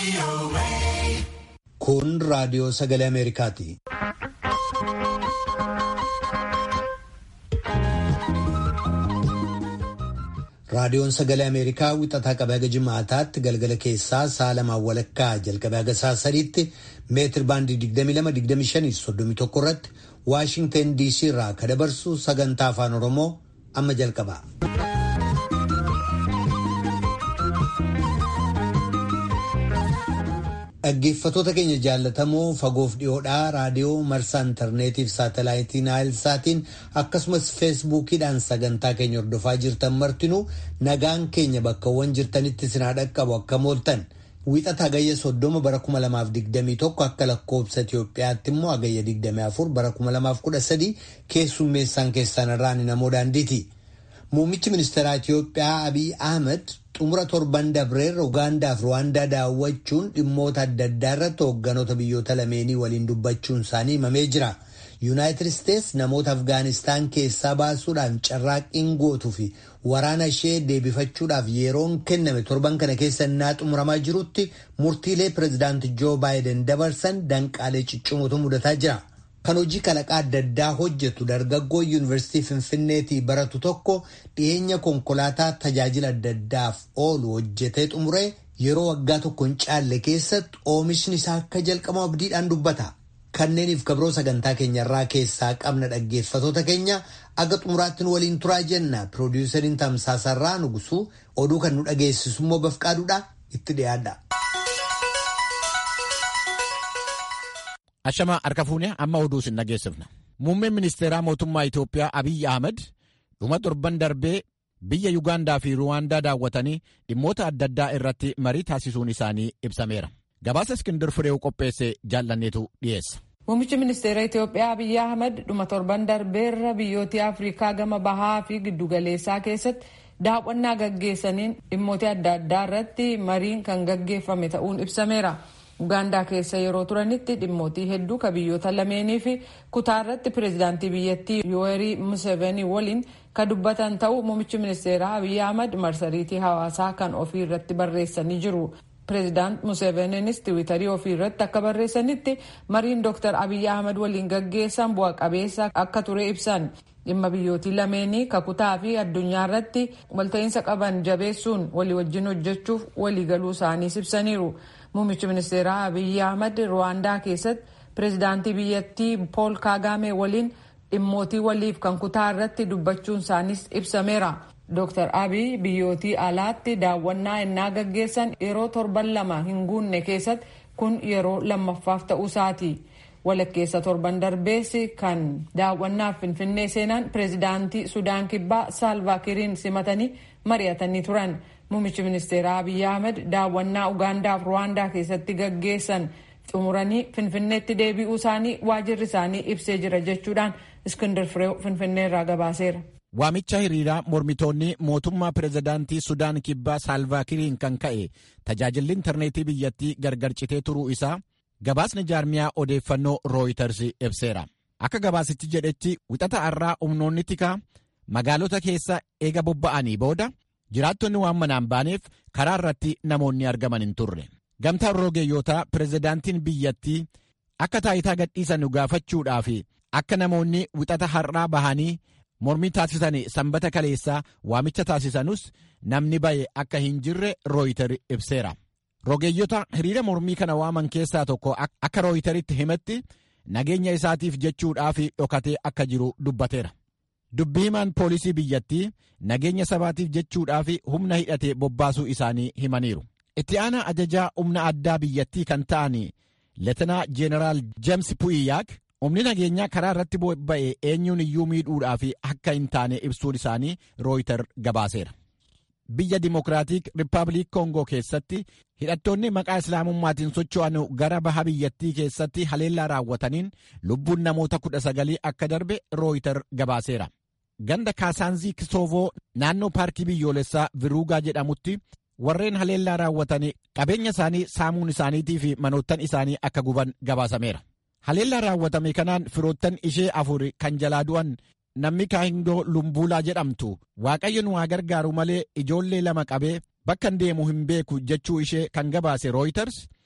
Kun raadiyoo sagalee Ameerikaati. Raadiyoon sagalee Ameerikaa wixataa qabee haga jimaataatti galgala keessaa sa'a lamaan walakkaa jalqabee haga sa'a sadiitti meetir baandii 22-25-31 irratti Waashinten DC irraa ka dabarsu sagantaa afaan Oromoo amma jalqaba. Dhaggeeffattoota keenya jaallatamoo fagoof dhiyoodhaa raadiyoo marsaa intarneetiif saatalaayitii naayilsaatiin akkasumas feesbuukiidhaan sagantaa keenya hordofaa jirtan martinuu nagaan keenya bakkawwan jirtanitti sinaa dhaqqabu akka mooltan wixata hagayya soddoma bara 2021 akka lakkoobsa Itoophiyaatti immoo hagayya 24 bara 2013 keessummeessaan keessan irraan namoo daandiiti. Muummichi ministeeraa Itoophiyaa Abiy Ahmed xumura torban dabreerra Ugaandaa fi Ruwaandaa daawwachuun dhimmoota adda addaa irratti hoogganoota biyyoota lameenii waliin dubbachuun isaanii himamee jira. Yuunaayitid Isteets namoota Afgaanistaan keessaa baasuudhaan carraaqqiin gootuu fi waraana ishee deebifachuudhaaf yeroon kenname torban kana keessa innaa xumuramaa jirutti murtiilee pireezidaanti Joo Baayiden dabarsan danqaalee ciccimootu mudataa jira. Kan hojii kalaqaa adda addaa hojjetu dargaggoo yuunivarsiitii Finfinneetii baratu tokko dhiyeenya konkolaataa tajaajila adda addaaf oolu hojjetee xumuree yeroo waggaa tokko hin caalle keessatti oomishni isaa akka jalqabu abdiidhaan dubbata. Kanneeniif kabroo sagantaa keenyarraa keessaa qabna dhaggeeffatoota keenya aga xumuraattiin waliin turaa jenna. Piroodiwusariin Tamsaasarraa Nugusuu oduu kan nu dhageessisu immoo bafqaaduudha itti dhiyaadha. Ashamaa harka fuunee amma oduu sin dhageessifna. Muummeen ministeeraa mootummaa Itoophiyaa Abiyyi Ahmed dhuma torban darbee biyya Yugaandaa fi Ruwaandaa daawwatanii dhimmoota adda addaa irratti marii taasisuun isaanii ibsameera. Gabaasa Iskindir Fireew qopheesse jaallanneetu dhiyeessa. Muummichi ministeera Itoophiyaa Abiyyi Ahmed dhuma torban darbeerra biyyoota Afrikaa gama bahaa fi giddugaleessaa keessatti daawwannaa gaggeessaniin dhimmoota adda addaa irratti mariin kan gaggeeffame ta'uun ibsameera. Ugaandaa keessa yeroo turanitti dhimmootii hedduu ka biyyoota lameenii fi kutaa irratti pireezidaantii biyyattii Yoweri Museveni waliin ka dubbatan ta'uu muummichi ministeeraa Abiy Ahmad marsariitii hawaasaa kan ofii irratti barreessanii jiru. Pireezidaant Museveniinis tiwiitarii ofii irratti akka barreessanitti mariin Dr. Abiy Ahmad waliin gaggeessan bu'a qabeessa akka ture ibsan. Dhimma biyyootii lameenii ka kutaa fi addunyaa irratti walta'iinsa qaban jabeessuun walii wajjin hojjechuuf waliigaluu isaaniis ibsaniiru. Muummichi ministeeraa Abiyyi Ahmad Ruwaandaa keessatti pireezidaantii biyyattii Pool Kaagaame waliin dhimmootii waliif kan kutaa irratti dubbachuun isaaniis ibsameera. Dr. Abiy biyyootii alaatti daawwannaa ennaa gaggeessan yeroo torban lama hin guunne keessatti kun yeroo lammaffaaf ta'uu isaati. Walakkeessa torban darbeessi kan daawwannaaf finfinnee seenan pireezidaantii Sudaan Kibbaa Saalvaakiriin simatanii mari'atanii turan. Muummichi ministeeraa Abiy Ahmed daawwannaa Ugaandaa fi Ruwaandaa keessatti gaggeessan xumuranii Finfinneetti deebi'uu isaanii waajirri isaanii ibsee jira jechuudhaan Iskindar Fireew Finfinneerraa gabaaseera. Waamicha hiriiraa mormitoonni mootummaa pireezidaantii Sudaan Kibbaa Saalvaakiriin kan ka'e tajaajilli intarneetii biyyattii gargar citee turuu isaa gabaasni jaarmiyaa odeeffannoo rooyiters ibseera. Akka gabaasichi jedhetti wixata har'aa humnoonni tikaa magaalota keessa eega bobba'anii booda jiraattonni waan manaan baaneef karaa irratti namoonni argaman hin turre. Gamtaan rogeeyyotaa pireezidaantiin biyyattii akka taayitaa gadhiisan gaafachuudhaaf akka namoonni wixata har'aa bahanii mormii taasisan sanbata kaleessaa waamicha taasisanus namni baye akka hin jirre rooyiter ibseera. Rogeeyyota hiriira mormii kana waaman keessaa tokko akka rooyiteritti himetti nageenya isaatiif jechuudhaaf dhokatee akka jiru dubbateera. Dubbii himaan poolisii biyyattii nageenya sabaatiif jechuudhaaf humna hidhatee bobbaasuu isaanii himaniiru. Itti aanaa ajajaa humna addaa biyyattii kan ta'an Leetenaa Jeenaraal Jeems Pu'iyaak humni nageenyaa karaa irratti bobba'e eenyuun iyyuu miidhuudhaaf akka hin taane ibsuun isaanii rooyiter gabaaseera. Biyya Dimokiraatik Rippaabilik Koongoo keessatti hidhattoonni maqaa islaamummaatiin socho'an gara baha biyyattii keessatti haleellaa raawwataniin lubbuun namoota kudha sagalii akka darbe rooyiter gabaaseera. Ganda Kaasaanzii Kisoovoo naannoo paarkii biyyoolessaa Viruugaa jedhamutti warreen haleellaa raawwatan qabeenya isaanii saamuun isaaniitii fi manoottan isaanii akka guban gabaasameera. Haleellaa raawwatame kanaan firoottan ishee afur kan jalaa du'an namni kaahindoo lumbuulaa jedhamtu waaqayyo nu haa gargaaru malee ijoollee lama qabee bakka deemu hin beeku jechuu ishee kan gabaase rooyiters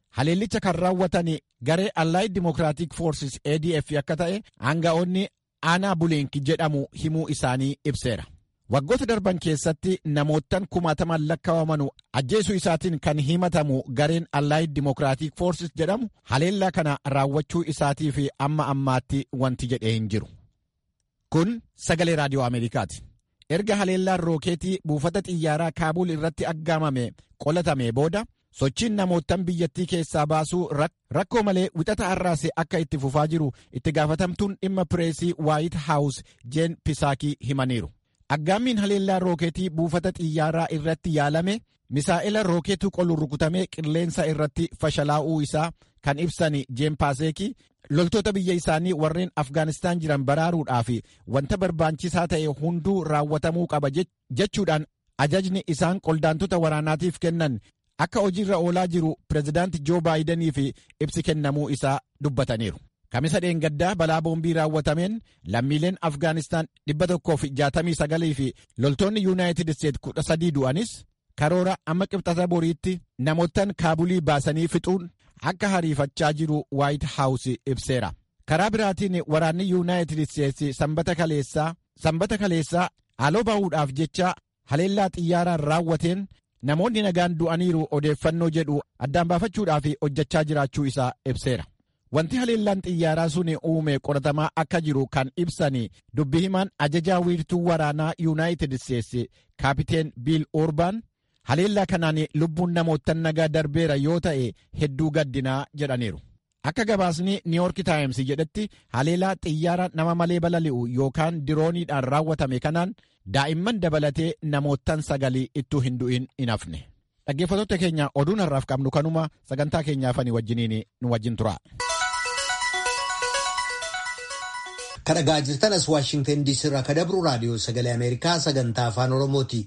haleellicha kan raawwatan garee Allied Democratic Forces ADF akka ta'e aanga'oonni aanaa buleenki jedhamu himuu isaanii ibseera. Waggoota darban keessatti namoottan kumaataman lakkaawamanu ajjeesuu isaatiin kan himatamu gareen Allied Democratic Forces jedhamu haleellaa kana raawwachuu isaatii fi amma ammaatti wanti jedhee hin jiru. Kun sagalee raadiyoo Ameerikaati. Erga haleellaan rookeetii buufata xiyyaaraa Kaabuul irratti aggaamame qolatame booda sochiin namoottan biyyattii keessaa baasuu rakkoo malee wixata har'aase akka itti fufaa jiru itti gaafatamtuun dhimma pireesii waayit haawus jeen pisaakii himaniiru. Aggaammiin haleellaa rookeetii buufata xiyyaaraa irratti yaalame misaa'ila rookeetuu qolu rukutamee qilleensa irratti fashalaa'uu isaa kan ibsan jeen paaseekii loltoota biyya isaanii warreen afgaanistaan jiran baraaruudhaaf wanta barbaachisaa ta'e hunduu raawwatamuu qaba jechuudhaan ajajni isaan qoldaantota waraanaatiif kennan akka hojiirra oolaa jiru pirezidaanti joo baayidanii fi ibsi kennamuu isaa dubbataniiru. Kamisa dheengaddaa balaa boombii raawwatameen lammiileen Afgaanistaan 169 fi loltoonni Yuunaayitid Isteet 13 du'anis karoora amma qibxata boriitti namoottan kaabulii baasanii fixuun akka hariifachaa jiru Waayit Haawus ibseera. Karaa biraatiin waraanni Yuunaayitid Isteetsi sanbata kaleessaa sanbata kaleessaa haaloo bahuudhaaf jecha haleellaa xiyyaaraan raawwateen namoonni nagaan du'aniiru odeeffannoo jedhu addaan baafachuudhaaf hojjechaa jiraachuu isaa ibseera. Wanti haleellaan xiyyaaraa sun uume qoratamaa akka jiru kan ibsan dubbi himaan ajajaa wiirtuu waraanaa Yuunaayitid Isteetsi kaapiteen Biil Oorbaan haleellaa kanaan lubbuun namoottan nagaa darbeera yoo ta'e hedduu gaddinaa jedhaniiru. Akka gabaasni Niiyork Taayims jedhetti haleellaa xiyyaara nama malee balali'u yookaan dirooniidhaan raawwatame kanaan daa'imman dabalatee namoottan sagalii ittuu hin du'in hin hafne. Dhaggeeffattoota keenya oduun har'aaf qabnu kanuma sagantaa keenyaafanii wajjiniin nu wajjin tura. Kadhagaa jirtan as Waashingtan DC irraa ka dabru raadiyoo sagalee Ameerikaa sagantaa afaan Oromooti.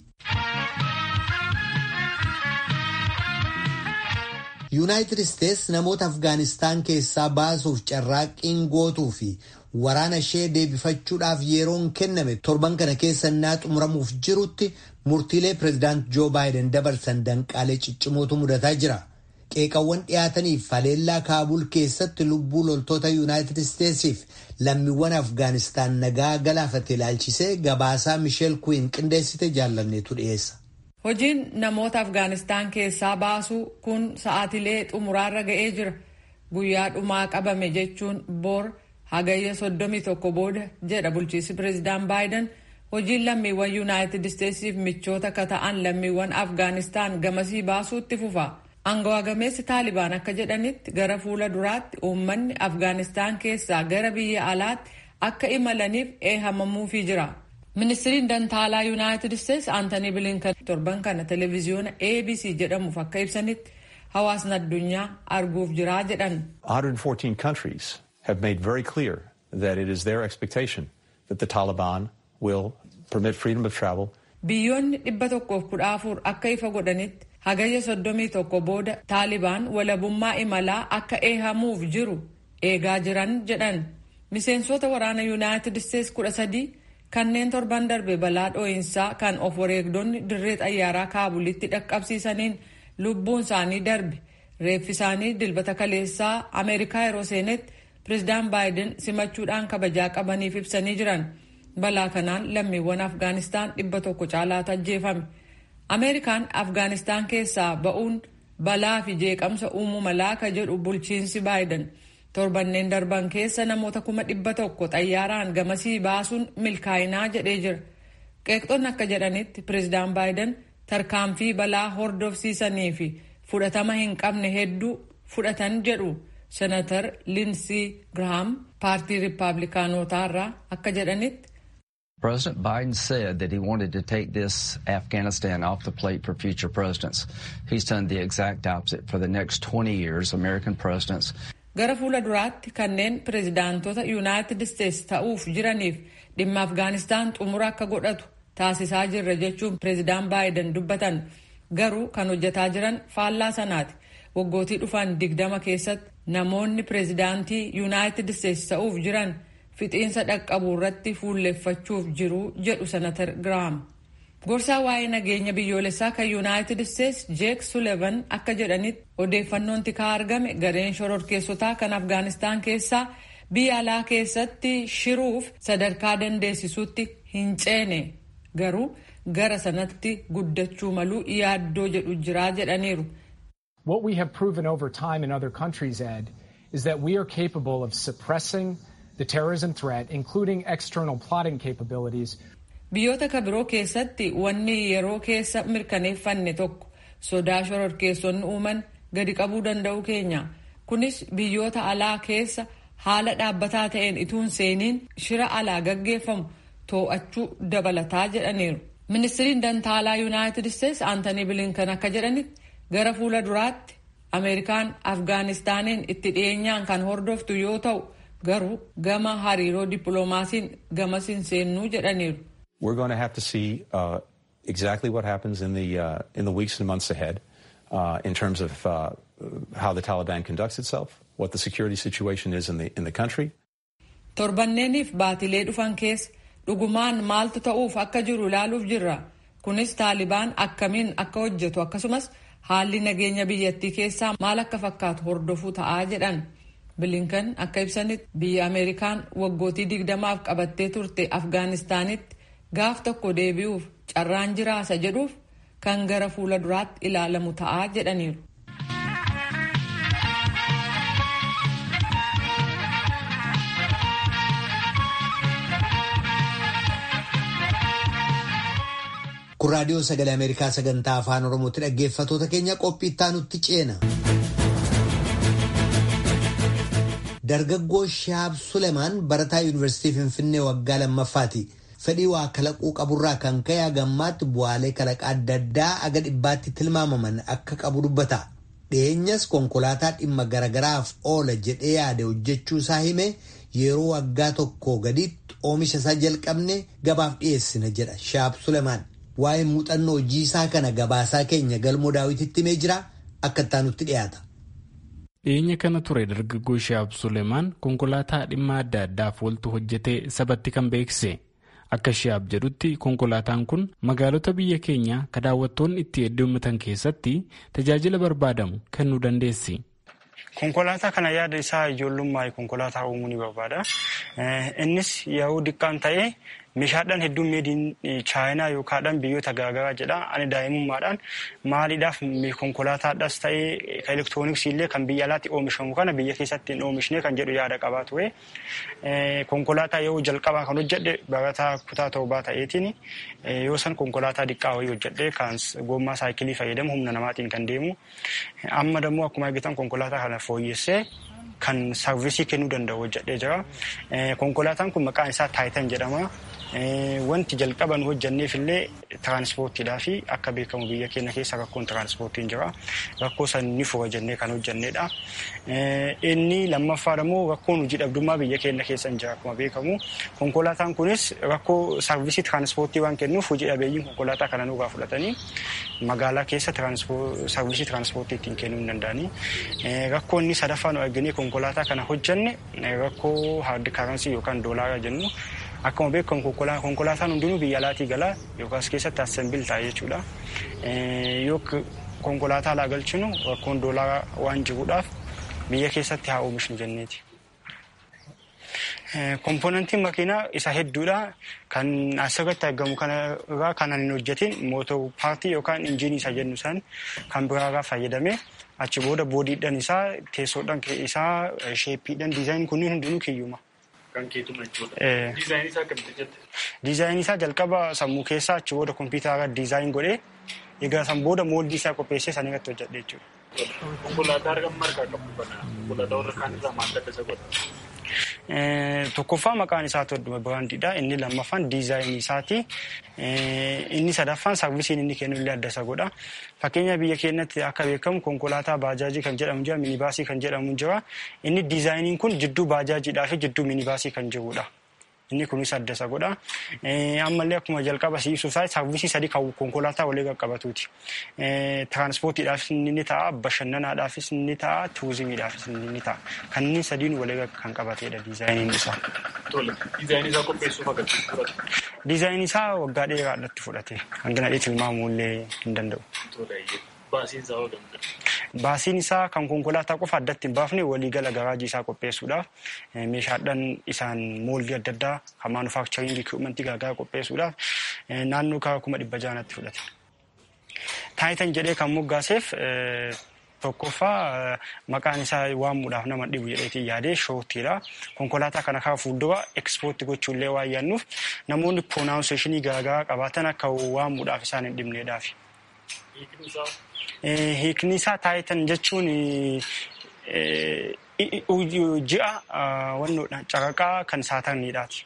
Yuunaayitid Isteets namoota Afgaanistaan keessaa baasuuf carraaqqiin gootuu fi waraana ishee deebifachuudhaaf yeroon kenname torban kana keessa innaa xumuramuuf jirutti murtiilee pireezidaant Joo Baayiden dabarsan danqaalee ciccimootu mudataa jira. Qeeqawwan dhiyaataniif haleellaa Kaabul keessatti lubbuu loltoota Yuunaayitid Isteetsiif lammiiwwan Afgaanistaan nagaa galaafate ilaalchisee gabaasaa Misheel Kuwiin qindeessite jaallanneetu dhiyeessa. Hojiin namoota Afgaanistaan keessaa baasuu kun sa'aatilee xumuraarra ga'ee jira. Guyyaa dhumaa qabame jechuun boor hagayya soddomii tokko booda jedha bulchiinsi pireezidaant Baayiden hojiin lammiiwwan Yuunaayitid Isteetsiif michoota akka ta'an lammiiwwan Afgaanistaan gamasii baasuutti fufa. Angawaa gameessi Taalibaan akka jedhanitti gara fuula duraatti uummanni Afgaanistaan keessaa gara biyya alaatti akka imalaniif eeyyamamuufii jira. Ministiriin Dantaalaa Yuunaayitid Isteets Aantanii Bilinkan torban kana televezyiyoona ABC jedhamuuf akka ibsanitti hawaasni addunyaa arguuf jiraa jedhan. 114 countries have made very clear that it is their expectation that the Taliban will permit freedom of travel. Biyyoonni dhibba tokkoof kudha afur akka ifa godhanitti hagayya soddomii tokko booda Taalibaan walabummaa imalaa akka eehamuuf jiru eegaa jiran jedhan. Miseensota waraana Yuunaayitid Isteets kudha sadii kanneen torban darbe balaa dhoo'insaa kan of wareegdonni dirree xayyaaraa kaabulitti dhaqqabsiisaniin lubbuun isaanii darbe reeffi isaanii dilbata kaleessaa ameerikaa yeroo seenetti pireezidaan baayiden simachuudhaan kabajaa qabaniif ibsanii jiran balaa kanaan lammiiwwan afgaanistaan dhibba tokko caalaatu ajjeefame ameerikaan afgaanistaan keessaa ba'uun balaa fi jeeqamsa uumuu malaa ka jedhu bulchiinsi baayiden torbanneen darban keessa namoota kuma dhibba tokko xayyaaraan gamasii baasuun milkaa'inaa jedhee jira qeeqxonni akka jedhanitti pireezidaan baayiden tarkaanfii balaa hordofsiisanii fi fudhatama hin qabne hedduu fudhatan jedhu senatar linsii girahaam paartii riippaabilikaanotaa irraa akka jedhanitti. President Biden said that he wanted to take this Afghanistan off the plate for future presidents. He's done the exact opposite for the next 20 years. American presidents gara fuula duraatti kanneen pireezidaantota yuunaayitid isteets ta'uuf jiraniif dhimma afgaanistaan xumura akka godhatu taasisaa jirra jechuun pireezidaan baayiden dubbatan garuu kan hojjetaa jiran faallaa sanaati waggootii dhufan digdama keessatti namoonni pireezidaantii yuunaayitid isteets ta'uuf jiran fixiinsa dhaqqabu irratti fuulleffachuuf jiru jedhu senatar giraam Gorsaa waa'ee nageenya biyyoolessaa kan Yuunaayitid Isteets Jeek Sulevan akka jedhanitti odeeffannoon tikaa argame gareen shororkeessotaa kan Afgaanistaan keessaa biyya alaa keessatti shiruuf sadarkaa dandeessisuutti hin ceene garuu gara sanatti guddachuu maluu yaaddoo jedhu jiraa jedhaniiru. What we have proven over time in other countries, Ed, is that we are capable of suppressing the terrorism threat, including external plotting capabilities. Biyyoota ka biroo keessatti wanni yeroo keessa mirkaneeffanne tokko sodaa shororkeessonni uuman gadi qabuu danda'u keenya. Kunis biyyoota alaa keessa haala dhaabbataa ta'een ituun seeniin shira alaa gaggeeffamu too'achuu dabalataa jedhaniiru. Ministiriin dantaalaa Yuunaayitid Isteets Aantanii Bilinkan akka jedhanitti gara fuula duraatti Ameerikaan Afgaanistaaniin itti dhiyeenyaan kan hordoftu yoo ta'u garuu gama hariiroo dippiloomaasiin gamas hin seennuu jedhaniiru. We're going to have to see uh, exactly what happens in the, uh, in the weeks and months ahead uh, in terms of uh, how the Taliban conducts itself, what the security situation is in the, in the country. Torbanneeniif baatilee dhufan keessa dhugumaan maaltu ta'uuf akka jiru ilaaluuf jirra. Kunis Taalibaan akkamiin akka hojjetu akkasumas haalli nageenya biyyattii keessaa maal akka fakkaatu hordofuu ta'aa jedhan. Bilinkan akka ibsanitti biyya Ameerikaan waggootii digdamaaf qabattee turte Afgaanistaanitti gaaf tokko deebi'uuf carraan jiraasa jedhuuf kan gara fuula duraatti ilaalamu ta'aa jedhaniiru. kun raadiyoo sagalee ameerikaa sagantaa afaan oromootti dhaggeeffatoota keenya qophii itti ceena. dargaggoo shaab sulemaan barataa yuunivarsiitii finfinnee waggaa lammaffaati fedhii waa kalaquu qaburraa kan ka'e hagammaatti bu'aalee kalaqaa adda addaa aga dhibbaatti tilmaamaman akka qabu dubbata dhiyeenyas konkolaataa dhimma garagaraaf oola jedhee yaade hojjechuu isaa hime yeroo waggaa tokko gaditti oomisha isaa jalqabne gabaaf dhiyeessina jedha shaab sulemaan. waa'ee muuxannoo hojii isaa kana gabaasaa keenya galmoo daawwititti himee jira akka ittaanutti dhiyaata. dhiyeenya kana ture dargaggoo shaab suleemaan konkolaataa dhimma adda addaaf ooltu hojjetee sabatti kan beeksise akka shaab jedhutti konkolaataan kun magaalota biyya keenyaa ka daawwattoonni itti heddummatan keessatti tajaajila barbaadamu kennuu dandeessi. Konkolaataa kana yaada isaa ijoollummaa konkolaataa uumuu ni barbaada. Innis yeroo diqqaan ta'ee meeshaadhaan hedduun meediin chaayinaa yookaan biyyoota garaagaraa jedha. Ani daa'imummaadhaan maaliidhaaf konkolaataadhaas ta'ee elektirooniksii illee kan biyya alaatti oomishamu kana biyya keessatti hin oomishne kan jedhu yaada qabaa ture. Konkolaataa yeroo jalqabaa kan hojjedhe barataa kutaa torbaa ta'eetiin yoo san konkolaataa diqqaa wayii hojjedhe kan gommaa saayikilii fayyadamu humna namaatiin kan deemu. Amma dammoo akkuma argitan konkolaataa kana fooyyessee kan saarvisii kennuu danda'u hojjedhee jira. Konkolaataan kun maqaan isaa taayitan jedhama. Wanti jalqaban hojjanneef illee tiraanspoortiidhaa fi akka beekamu biyya keenya keessa rakkoon tiraanspoortiin jira. Rakkoo san ni fura jennee kan hojjannedha. Inni lammaffaa immoo rakkoon hojii dhabdummaa biyya keenya keessa hin jira akkuma beekamu. Konkolaataan kunis rakkoo saarvisii tiraanspoortii waan kennuuf hojii dhabeeyyiin konkolaataa kana nurraa fudhatanii magaalaa keessa saarvisii tiraanspoortii ittiin kennuu hin danda'anii. Rakkoo inni sadaffaa nu arginee konkolaataa kana hojjanne rakkoo haardi karansii yookaan doolaaraa jennu. Akkuma beekamu konkolaataan hundinuu biyya alaatii galaa yookaas keessatti assembil ta'a jechuudha. Yoo konkolaataa alaa galchinu rakkoon doolaaraa waan jiruudhaaf biyya keessatti haa oomishnu jenneeti. Kompoonantiin makiinaa isa hedduudha. Kan asirratti argamu kanarraa kan hin hojjetin mootor paartii yookaan injiinii isa jennu san kan biraarraa fayyadame achi booda boodiidhaan isaa teessoodhaan isaa sheeppiidhaan diizaayin kunniin hundinuu kiyyuma. Kan keetuma jechuudha. Diizaayinii isaa akkamitti jette? Diizaayinii isaa jalqaba sammuu keessaa achi booda kompiitara diizaayin godhee egaa san booda mooldii isaa qopheessee san irratti hojjedhe jechuudha. Konkolaataa argamu margaa qabu kana konkolaataa warra kaan irraa maal adda isa godha? Tokkoffaa maqaan isaa Todduma Biraandiidha. Inni lammaffaan diizaayinii isaati. Inni sadaffaan saarvisiin inni kennu illee adda isa godha. Fakkeenya biyya keenyatti akka beekamu konkolaataa baajaajii kan jedhamu jira, minibaasii kan jedhamu jira. Inni diizaayiniin kun jidduu baajaajiidhaa fi jidduu minibaasii kan jirudha. inni kunis adda isa godha. Ammallee akkuma jalqaba siibsuusaa saarvisii sadii kan konkolaataa walii qaqqabatuuti. Tiraanspoortiidhaafis ni ta'a, bashannanaadhaafis ni ta'a, turizimiidhaafis ni ta'a. Kanneen sadiin walii kan qabatedha diizaayiniin isaa. Tole, diizaayinii isaa qopheessuuf agarsiisu fudhate. Diizaayinii isaa waggaa dheeraadhaatti fudhate. Hangana dheetti tilmaamuu illee hin danda'u. Tole, baasiin isaa hoo Baasiin isaa kan konkolaataa qofa addatti hin baafne waliigala garaajii isaa qopheessuudhaaf meeshaadhaan isaan mooldii adda addaa kan maanufaakcharingii ikwiipmentii garaagaraa qopheessuudhaaf naannoo karaa kuma dhibba jaanatti fudhate. Taayitan jedhee kan moggaaseef tokkoffaa maqaan isaa waamuudhaaf nama dhibu jedheetiin yaadee shoottiidha. Konkolaataa kana karaa fuuldura ekspoortii gochuullee waan yaadnuuf namoonni pronaawnseeshinii garaagaraa qabaatan akka waamuudhaaf isaan hin dhibneedhaafi. Hiikni isaa taayitan jechuun ji'a wannoodha caraqaa kan saatarniidhaati.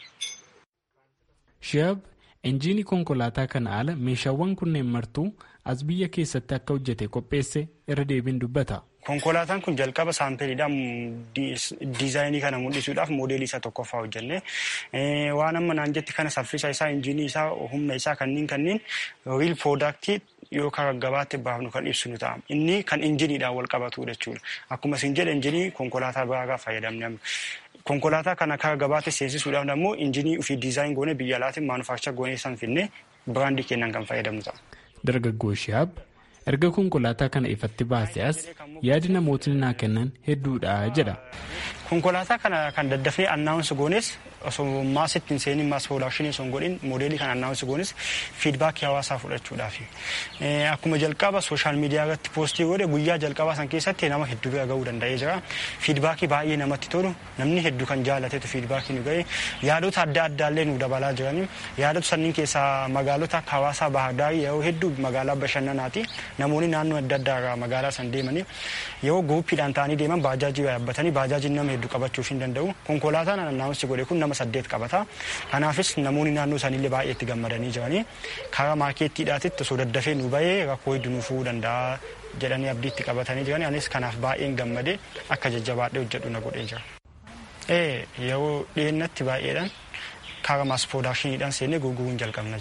Shihaab injiinii konkolaataa kana ala meeshaawwan kunneen martuu as biyya keessatti akka hojjete qopheesse irra deebiin dubbata. Konkolaataan kun jalqaba saampeeliidhaan diizaayinii kana mul'isuudhaaf moodeelii isa tokkoffaa hojjenne. Waan amma naan jetti kana saffisa isaa, injiinii isaa, humna isaa kanneen kanneen riil poodaaktii yoo karaa gabaatti baafnu kan ibsinu ta'a. Inni kan injiniidhaan wal qabatu jechuudha. Akkuma isin jedhe injinii konkolaataa biraa fayyadamne. Konkolaataa kana karaa gabaatti seensisuudhaaf immoo injinii ofii diizaayin goone biyya alaatiin maanufaakchar goonee san finne biraandii kennan kan fayyadamnu ta'a. Dargaggoo Shihaab erga konkolaataa kana ifatti baase as yaadi namootni naa kennan hedduudha jedha. Konkolaataa kana kan daddafnee annaawunsi goones osoo maasitti hin seenin maas piroodakshinii osoo hin godhin moodeelii kan annaawunsi goones fiidbaakii hawaasaa fudhachuudhaafi. Akkuma jalqaba sooshaal miidiyaa irratti poostii godhe guyyaa jalqabaa san keessatti nama hedduu bira gahuu danda'ee jira. Fiidbaakii baay'ee namatti tolu namni hedduu kan jaalatetu fiidbaakii nu ga'e yaadota adda addaallee nu dabalaa jirani. Yaadota sanniin keessaa magaalota akka hawaasaa baahardaarii yeroo hedduu magaalaa bashannanaati. Namoonni naannoo adda addaa irraa magaalaa san deemanii yeroo guuppiidhaan ta'anii deeman baajaajii yaabbatanii baajaajiin nama hedduu qabachuuf hin danda'u. Konkolaataan annaawunsi godhe kun nama saddeet qabata. Kanaafis namoonni naannoo isaaniillee baay'ee itti gammadanii jiranii karaa maakeettiidhaatitti osoo daddafee nu bahee rakkoo hedduu nu furuu danda'a jedhanii abdii itti qabatanii jiranii anis kanaaf baay'een gammadee akka jajjabaadhee hojjedhu na godhee jira. Ee yeroo dhiyeennatti baay'eedhaan karaa maas piroodaakshiniidhaan seennee gurguruun jalqabna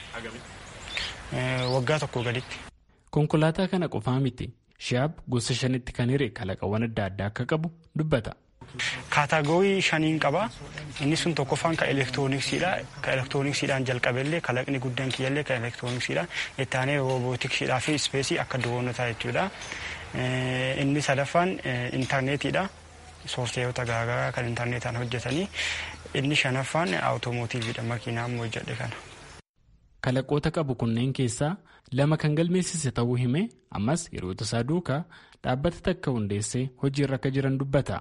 jechuudha. Waggaa tokko gaditti. Konkolaataa kana qofaa miti. Shihaab gosa shanitti kan hiree kalaqawwan adda addaa akka qabu dubbata. Kaataagorii shaniin qaba. Inni sun tokkoffaan kan elektirooniksiidha. Kan elektirooniksiidhaan jalqabellee kalaqni guddaan kiyyallee kan elektirooniksiidha. Itti aanee roobootiksiidhaa fi ispeesii akka duroonotaa jechuudha. Inni sadaffaan intarneetiidha. Soofteerota garaagaraa kan intarneetaan hojjetanii. Inni shanaffaan awutoomotiiviidha makiinaa ammoo hojjedhe kana. Kalaqoota qabu kunneen keessaa lama kan galmeessise ta'uu hime ammas yeroo tasaa duukaa dhaabbata takka hundeessee hojiirra akka jiran dubbata.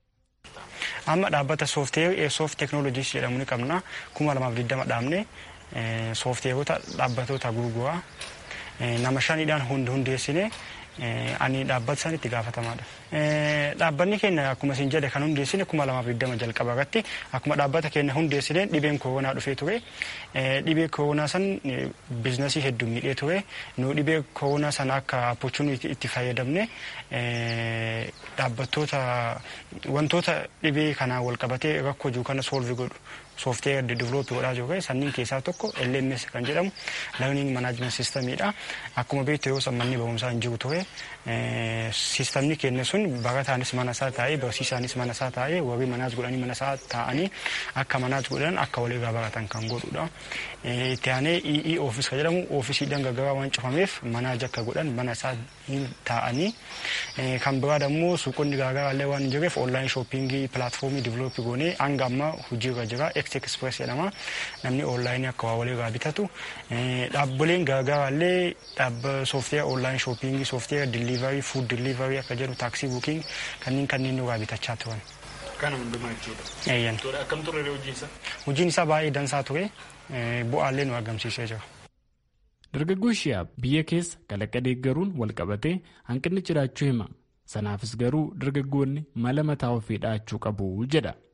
Amma dhaabbata soofteerii Airsoft Technologies jedhamu ni qabna. kuma lamaaf digdama dhaabne soofteerota dhaabbatoota gurguraa nama shaniidhaan hundeessine ani dhaabbata san itti gaafatamaadha. Dhaabbanni keenya akkuma isin jedhe kan hundeessine kuma lamaaf digdama jalqaba irratti akkuma dhaabbata keenya hundeessine dhibeen koronaa dhufee ture. Dhibee koronaa san biizinasii hedduu miidhee ture. Nu dhibee koronaa sana akka opportunity itti fayyadamne dhaabbattoota wantoota dhibee kanaan wal qabatee rakkoo jiru kana soolvi godhu. soofteer divilooppii godhaa jiru sanniin keessaa tokko LMS kan jedhamu learning management systemiidha. Akkuma beektu yeroo san manni barumsaa hin jiru ture sistemni keenya sun barataanis mana isaa taa'ee barsiisaanis mana isaa taa'ee warri manaas godhanii mana isaa taa'anii akka manaas godhan akka walirraa baratan kan godhudha. Itti aanee EE oofis kan jedhamu oofisiidhaan gargaraa waan cufameef manaaj akka godhan mana isaa taa'anii kan biraa immoo suuqonni garaagaraallee waan hin jirreef onlaayin shooppingii pilaatfoomii divilooppii goonee hanga amma hojiirra jira. X Express jedhama. Namni onlaayinii akka waa walirraa bitatu. Dhaabbileen garaagaraallee dhaabba soofteera onlaayin shooppingii, soofteera diliivarii, fuud diliivarii akka jedhu taaksii buuking kanneen kanneen nurraa bitachaa turan. Kana hundumaa jechuudha. Eeyyan. Akkam ture hojiin isaa? Hojiin isaa baay'ee dansaa ture. Bu'aallee nu argamsiisee jira. Dargaggoo Shihaab biyya keessa kalaqa deeggaruun wal qabatee hanqinni jiraachuu hima. Sanaafis garuu dargaggoonni mala mataa ofii dhaachuu qabu jedha.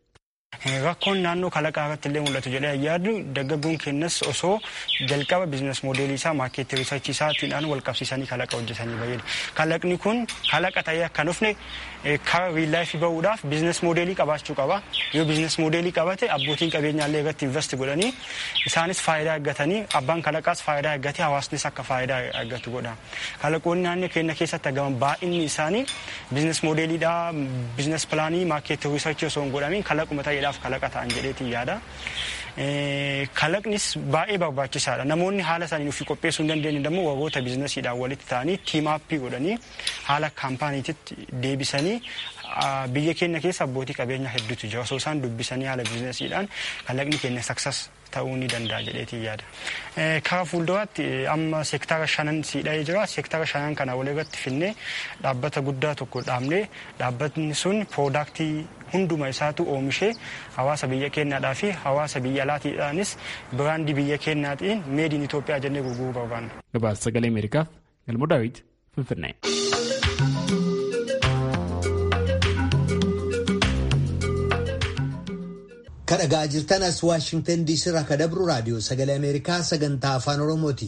Rakkoon naannoo kalaqaa irratti illee mul'atu jedhee yaadu dargaggoon keenyas osoo jalqaba biizines moodeelii isaa maarkeetii riisarchii isaatiidhaan wal qabsiisanii kalaqa hojjetanii fayyadu. Kalaqni kun kalaqa ta'ee akka dhufne karaa riillaayifii bahuudhaaf biizines moodeelii qabaachuu qaba. Yoo biizines moodeelii qabate abbootiin qabeenyaallee irratti invest godhanii isaanis faayidaa argatanii abbaan kalaqaas faayidaa argatee hawaasnis akka faayidaa argatu godha. Kalaqoonni naannoo keenya keessatti argaman baay'inni isaanii biizines moodeeliidhaa biizines pilaanii maarkeetii riisarchii osoo hin godhamiin kalaquma ta'eedhaaf kalaqa ta'an jedheetiin yaada. Kalaqnis baay'ee barbaachisaadha. Namoonni haala isaanii ofii qopheessuu hin dandeenye immoo warroota biizinasiidhaan walitti ta'anii tiimaappii godhanii haala kaampaaniititti deebisanii biyya keenya keessa abbootii qabeenyaa hedduutu jira. Osoo isaan dubbisanii haala biizinasiidhaan kalaqni keenya saksas ta'uu ni danda'a jedheetiin yaada. Karaa fuulduraatti amma seektara shanan siidha'ee jira. Seektara shanan kana walirratti finnee dhaabbata guddaa tokko dhaabnee dhaabbatni sun piroodaaktii hunduma isaatu oomishee hawaasa biyya keenyaadhaa fi hawaasa biyya alaatiidhaanis biraandii biyya keenyaatiin meediin Itoophiyaa jennee gurguruu barbaanna. Gabaasa sagalee Ameerikaaf Galmoo Daawit Finfinnee. kadhagaa jirtan as waashingtan diisii irraa kadabru raadiyoo sagalee ameerikaa sagantaa afaan oromooti.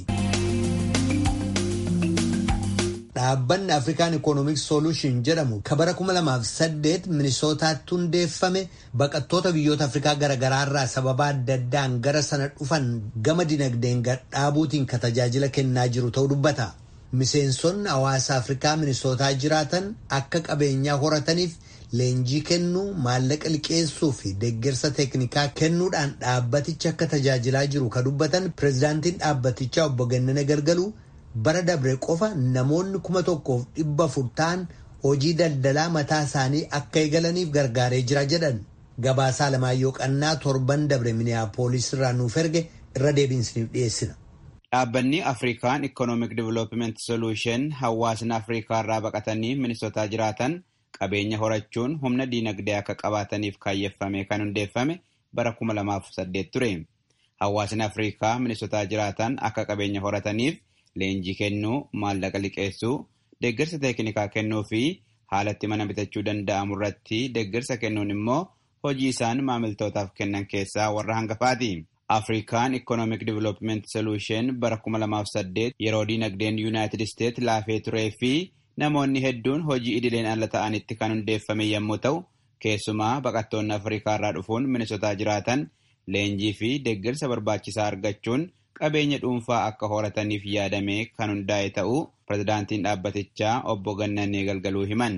dhaabbanni afrikaan ikoonomik sooluushin jedhamu ka bara 2008 minisootaatti hundeeffame baqattoota biyyoota afrikaa garaagaraa irraa sababa adda addaan gara sana dhufan gama dinagdeen gadhaabuutiin ka tajaajila kennaa jiru ta'uu dubbata. miseensonni hawaasa afrikaa minisootaa jiraatan akka qabeenyaa horataniif leenjii kennuu maallaqa liqeessuu fi deeggarsa teeknikaa kennuudhaan dhaabbaticha akka tajaajilaa jiru ka dubbatan pireezidaantiin dhaabbatichaa obbo Gannana Galgaluu bara dabre qofa namoonni kuma tokkoof dhibba afur ta'an hojii daldalaa mataa isaanii akka eegalaniif gargaaree jira jedhan gabaasaa Alamaayyoo Qannaa torban dabre miniyaapooliis irraa nuuf erge irra deebiinsiniif dhiyeessina. Dhaabbanni Afrikaan Economic Development Solution hawaasni Afrikaa irraa baqatanii minisootaa jiraatan qabeenya horachuun humna diinagdee akka qabaataniif kaayyeffame kan hundeeffame bara 2008 ture. Hawaasni Afrikaa minisootaa jiraatan akka qabeenya horataniif leenjii kennuu, maallaqa liqeessuu, deeggarsa teeknikaa kennuu fi haalatti mana bitachuu danda'amu irratti deeggarsa kennuun immoo hojii isaan maamiltootaaf kennan keessaa warra hangafaati. Afrikaan Economic Development Solution bara 2008 yeroo diinagdeen United States laafee turee fi namoonni hedduun hojii idileen ala ta'anitti kan hundeeffame yommuu ta'u, keessumaa baqattoonni Afrikaa irraa dhufuun minisootaa jiraatan leenjii fi deeggarsa barbaachisaa argachuun qabeenya dhuunfaa akka horataniif yaadame kan hundaa'e ta'uu pirezidaantiin dhaabbatichaa obbo Gannanee Galgaluu himan.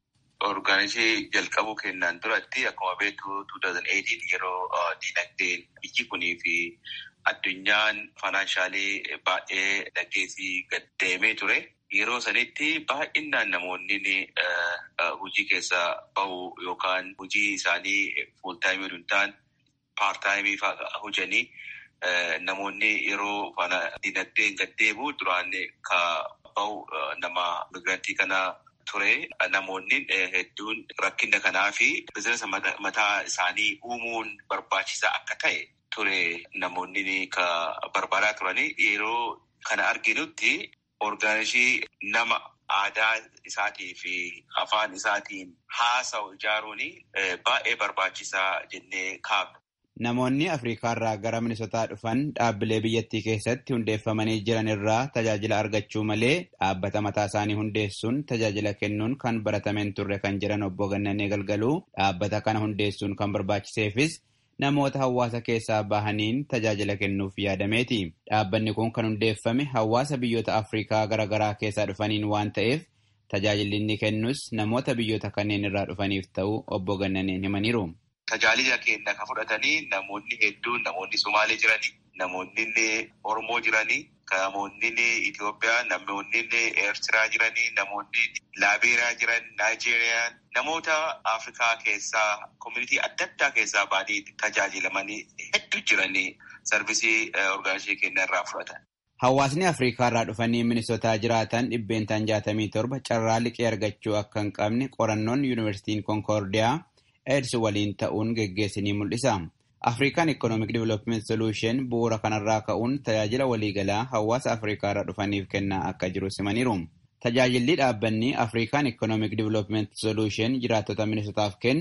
Orgaanisii jalqabuu kennaan duratti akkuma beektu 2018 yeroo diinagdeen biyyi kunii fi addunyaan faayinaanshaalii baay'ee dhaggeessii gad deemee ture. Yeroo sanitti baay'inaan namoonni hojii keessa bahu yookaan hojii isaanii fuultaayimii hin taane paartaayimii hojanii namoonni yeroo diinagdeen gad deemu duraan ka bahu nama migirantii kana ture. Namoonni hedduun rakkina kanaa fi bizinesa mataa isaanii uumuun barbaachisaa akka ta'e ture namoonni ka barbaadaa turanii yeroo kana arginutti orgaanisii nama aadaa isaatii fi afaan isaatiin haasa'u ijaaruun baay'ee barbaachisaa jennee kaabna. Namoonni Afrikaa irraa gara minisootaa dhufan dhaabbilee biyyattii keessatti hundeeffamanii jiran irraa tajaajila argachuu malee dhaabbata mataa isaanii hundeessuun tajaajila kennuun kan baratameen turre kan jiran obbo Gannanee Galgaluu dhaabbata kana hundeessuun kan barbaachiseefis namoota hawaasa keessaa bahaniin tajaajila kennuuf yaadameeti. Dhaabbanni kun kan hundeeffame hawaasa biyyoota Afrikaa garaagaraa keessaa dhufaniin waan ta'eef tajaajilli inni kennus namoota biyyoota kanneen irraa dhufaniif ta'uu obbo Gannaneen himaniiru. Tajaajila keenya kan fudhatanii namoonni hedduun namoonni Somaalee jiranii, namoonni Oromoo jiranii, namoonni Itoophiyaa, namoonni Eertiraa jiranii, namoonni Laabeeriyaa jiran, Naayijeeriyaa, namoota Afrikaa keessaa, koominitii adda addaa keessaa baanii tajaajilamanii hedduu jiranii sarvisii orgaanisii keenya irraa fudhatan. Hawaasni Afrikaa irraa dhufanii minisootaa jiraatan dhibbeentaan jaatamii torba carraa liqii argachuu akka hin qabne qorannoon Yuunivarsiitiin Konkoordiyaa AIDS waliin ta'uun geggeessinii mul'isa. Afrikaan Economic Development Solution bu'uura kanarraa ka'uun tajaajila waliigalaa hawaasa Afrikaa irraa dhufaniif kennaa akka jiru simaniiru. Tajaajilli dhaabbanni Afrikaan Economic Development Solution jiraattota minisootaaf kennu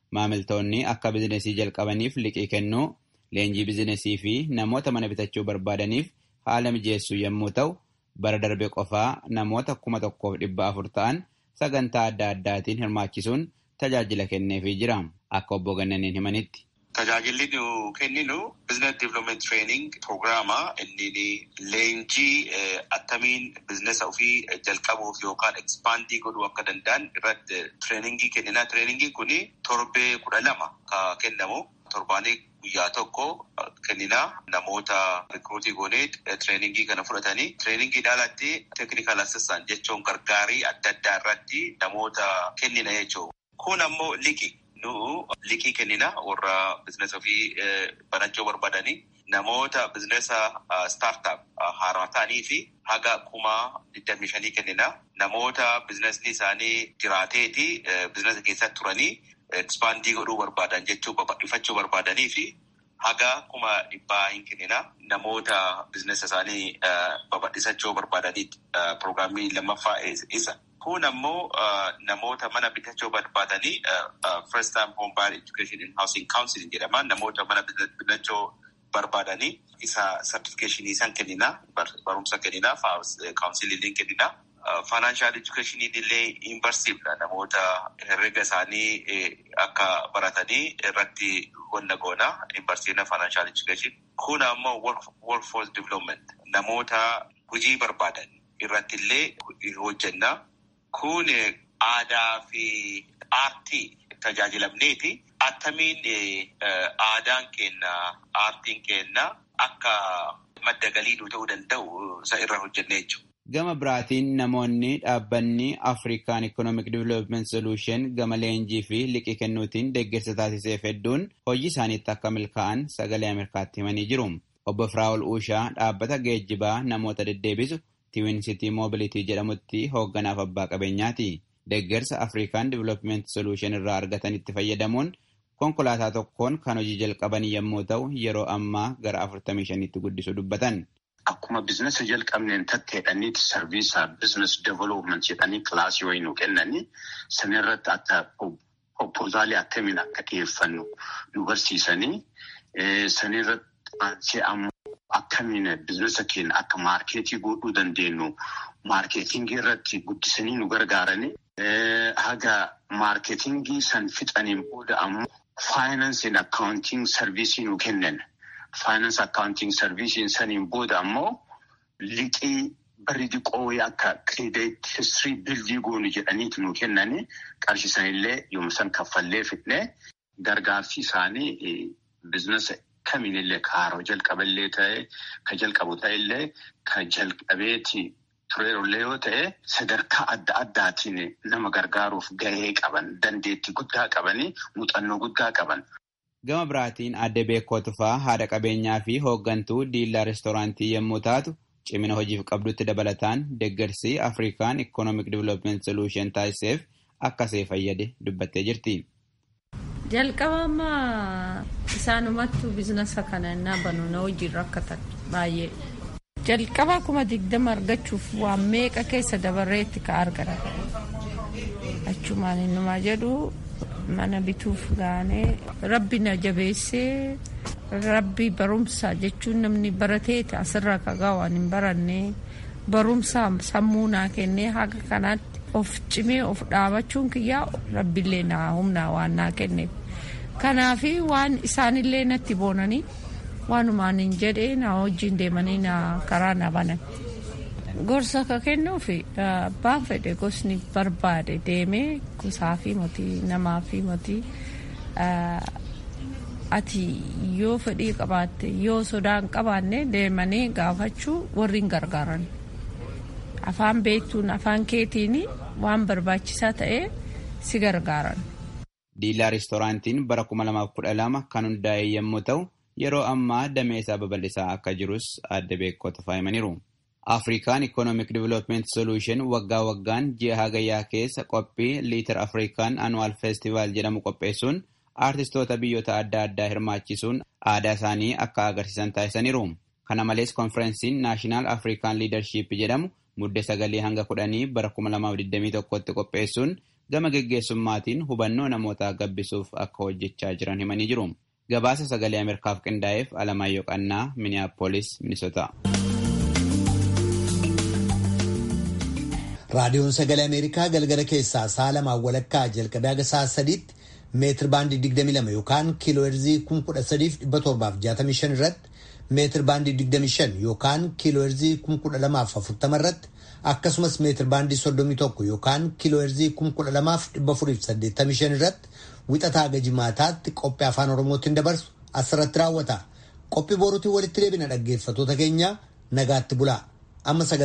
Maamiltoonni akka bizinesii jalqabaniif liqii kennuu, leenjii bizinesii fi namoota mana bitachuu barbaadaniif haala mijeessuu yommuu ta'u, bara darbe qofaa namoota kuma tokkoof dhibba afur ta'an sagantaa adda addaatiin hirmaachisuun tajaajila kenneefii jira. Akka obbo Gannaniin himanitti. Tajaajilli nu kenninu Business Development Training Programaa inni leenjii attamiin bizinesa ofii jalqabuuf yookaan ekspaandii godhuu akka danda'an irratti tireeningii kennina. Tireeningiin kun torbee kudha lama kan kennamu torbaanii guyyaa tokko kennina namoota rikruutii goonee tireeningii kana fudhatanii tireeningii alatti teeknikaal assistant jechuun gargaarii adda addaa irratti namoota kennina jechuudha. Kun ammoo liqii. nu liqii kennina warra bizinesa ofii banachuu barbaadanii namoota bizinesa staartaap haaraa ta'anii fi haga kuma digdamii shanii kennina namoota bizinesni isaanii jiraateeti bizinesa keessatti turanii ekspaandii godhuu barbaadan jechuu babal'ifachuu barbaadanii fi haga kuma dhibbaa hin kennina namoota bizinesa isaanii babal'isachuu barbaadaniiti piroograamii lammaffaa isa. Kun ammoo namoota mana bitachuu barbaadanii first time home buyer education and housing counseling jedhama. Namoota mana bitachuu barbaadanii isa certification isaan kennina. Barumsa kennina. Counseling kennina. Financial education illee hin barsiifna. Namoota herrega isaanii akka baratanii irratti wanna goona. Hin barsiifna financial education. Kun ammoo workforce development. Namoota hojii barbaadan irratti illee hojjenna. Kun aadaa fi aartii tajaajilamneeti. Attamiin aadaan kenna, aartiin kenna akka madda galii ta'uu danda'u isa irra hojjennee jechuudha. Gama biraatiin namoonni dhaabbanni Afrikaan Economic Development Solution gama leenjii fi liqii kennuutiin deeggarsa taasiseef hedduun hojii isaaniitti akka milkaa'an sagalee Ameerikaatti himanii jiru. Obbo Firaa'ol Uushaa dhaabbata geejjibaa namoota deddeebisu Tiwin City Mobility jedhamutti hoogganaaf abbaa qabeenyaati. Deeggarsa Afrikaan Development Solution irraa argatanitti fayyadamuun konkolaataa tokkoon kan hojii jalqaban yommuu ta'u yeroo ammaa gara 45tti guddisuu dubbatan. Akkuma bizinesa jalqabneen tatteedhaniiti sarviisaa bizines development jedhanii kilaasii wayii nu kennanii sanirratti akka proposaalii akkamiin akka dhiyeeffannu nu barsiisanii sanirratti aansee ammoo akkamiin bizinesa keenya akka maarkeetii godhuu dandeenyu maarkeetingii irratti guddisanii nu gargaaranii haga maarkeetingii san fixaniin booda ammoo faayinaansiin akkaawuntiin sarviisii nu kennan. Faayinaansi akkaawuntiin sarviisiin saniin booda ammoo liqii barri diqoo akka kireedit histirii bildii goonu jedhaniiti nu kennanii qarshii sanillee yommuu san kaffallee fidnee gargaarsi isaanii bizinesa kamiinillee ka haaroo jalqaballee ta'e ka jalqabu ta'ellee ka jalqabeeti tureerullee yoo ta'e sadarkaa adda addaatiin nama gargaaruuf gahee qaban dandeettii guddaa qabanii muuxannoo guddaa qaban. Gama biraatiin adde beekoo tufaa haadha qabeenyaa fi hooggantuu diillaa reestooraantii yommuu taatu cimina hojiif qabdutti dabalataan deeggarsi Afrikaan Economic Development Solution taasiseef akkasee fayyade dubbattee jirti. Jalqaba ammaa isaanumattuu bizinasa kana innaa banuuna hojii rakkatan baay'ee. Jalqaba kuma digdama argachuuf waan meeqa keessa dabarreetti ka argatan. Achumaan innumaa jedhu mana bituuf gaanee rabbi na jabeessee rabbi barumsa jechuun namni barateeti asirra kagaa waan hin baranne barumsa sammuu naa kennee haga kanaatti of cimee of dhaabachuun kiyyaa rabbillee naa humnaa waan naa kenneef kanaafi waan isaanillee natti boonanii waanumaan hin jedhee na wajjin deemanii na karaa na banan. gorsa ka kennuufi abbaan fedhe gosni barbaade deemee gosaa fi motii namaa fi motii ati yoo fedhii qabaatte yoo sodaan qabaanne deemanii gaafachuu warri hin gargaaran afaan beektuun afaan keetiin waan barbaachisaa ta'e si gargaaran. Diilaa reestooraantiin bara 2012 kan hundaa'e yommuu ta'u yeroo ammaa damee isaa babal'isaa akka jirus adda beekota faayimaniiru. Afrikaan Economic Development Solution waggaa waggaan ji'a hagayyaa keessa qophii liitar Afrikaan Annual Festival jedhamu qopheessuun aartistoota biyyoota adda addaa hirmaachisuun aadaa isaanii akka agarsiisan taasisaniiru. Kana malees konferensiin Naashinaal Afrikaan Liidarship jedhamu muddee sagalii hanga kudhanii bara 2021tti qopheessuun gama geggeessummaatiin hubannoo namootaa gabbisuuf akka hojjechaa jiran himanii jiru. Gabaasa sagalee Ameerikaaf qindaa'eef Alamaayyoo Qannaa, Miniyaapolis, Minisoota. raadiyoon sagalee ameerikaa galgala keessaa sa'a lamaan walakkaa jalqabee haga sa'a sadiitti meetir baandii 22 yookaan kiiloo heerzii 13,765 irratti meetir baandii 25 yookaan kiiloo heerzii 1240 irratti akkasumas meetir baandii 31 yookaan kiiloo heerzii 12,485 irratti wixataa haga jimaataatti qophii afaan oromootiin dabarsu asirratti raawwata qophii boruutiin walitti deebina dhaggeeffatoota keenya nagaatti bulaa amma